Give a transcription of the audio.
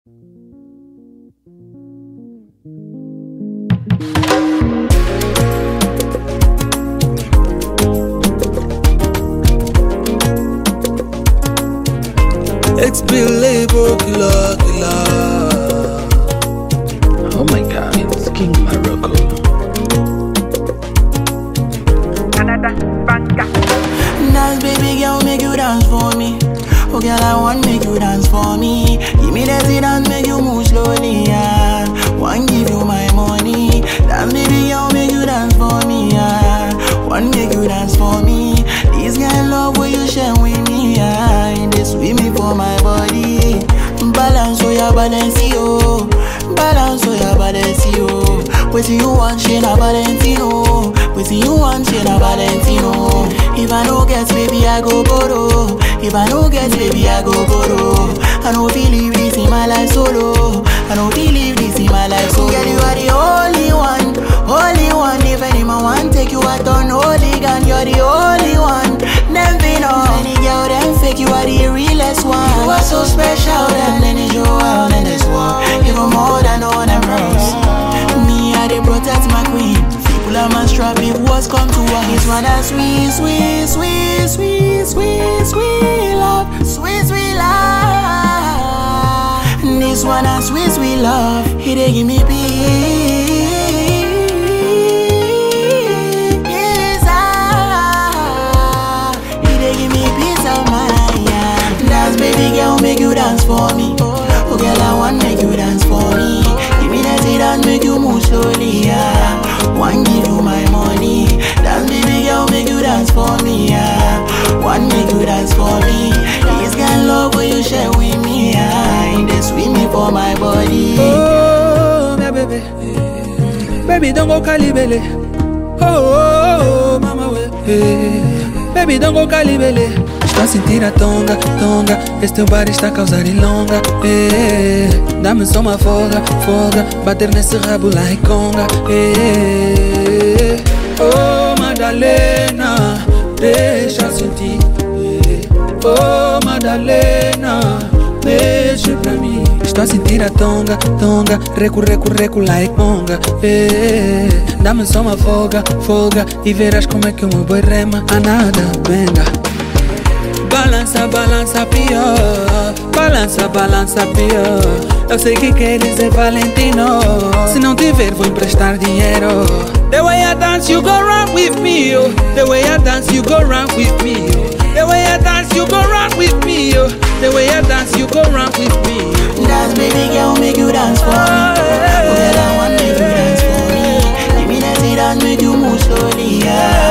Ex-believe killer, killer. Oh my god, it's King Morocco. Canada, Banga. Dance, baby girl, make you dance for me. Oh, girl, I want make you dance for me. Give me that dance, make you move slowly, yeah. Want give you my money. Dance, baby girl, make you dance for me, yeah. Want make you dance for me. This kind of love will you share with me, yeah. In this sweet me for my body. Balance, oh yeah, balance, yo. Balance, oh yeah, balance, yo. Wetin you want, she na Valentino. Wetin you want, she na Valentino. If I no get, baby, I go borrow. If I no get, baby, I go borrow. I no feel leave this in my life solo. I no feel leave this in my life solo. Girl, you are the only one, only one. If anyone want take you out on hooligan, you're the only one. Them be know any girl them fake, you are the realest one. You are so special, them they need you out in this world. Even more than all them girls. Me, I they protect my queen. People are my strap if what's come to us. This one a sweet, sweet, sweet, sweet, sweet, sweet love, sweet, sweet love. This one a sweet, sweet love. He they give me peace. ah. He they give me peace of mind. yeah. Dance, baby girl, make you dance for me. Oh, girl, I want make you dance for me. Give me that dance, make you move slowly. Yeah. One give you my money. Dance, baby girl, make you dance for me. Yeah. One make you dance for me. This kind of love will you share with me. Yeah. In the sweet me for my body. Oh, my baby. Baby, don't go calibele. Oh, oh, oh, mama, we. Hey. Baby, don't go calibele. Estou a sentir a tonga, tonga. Este teu bar está a causar ilonga. Hey. Dá-me só uma folga, folga. Bater nesse rabo lá e conga. Hey. Oh, Madalena, deixa eu sentir. Hey. Oh, Madalena, mexe pra mim. Estou a sentir a tonga, tonga. Recu, recu, recu, lá e conga. Eh, Dá-me só uma folga, folga. E verás como é que o meu boi rema. A nada, venga. Balança, balança pior. Balança, balança pior. Eu sei que queres é Valentino. Se não tiver, vou emprestar dinheiro. The way I dance, you go run with me. Oh. The way I dance, you go run with me. Oh. The way I dance, you go run with me. Oh. The way I dance, you go run with me. Dance, baby girl, make you dance for me. Oh, girl, I want make you dance for me. Give me that dance, make you move slowly, yeah.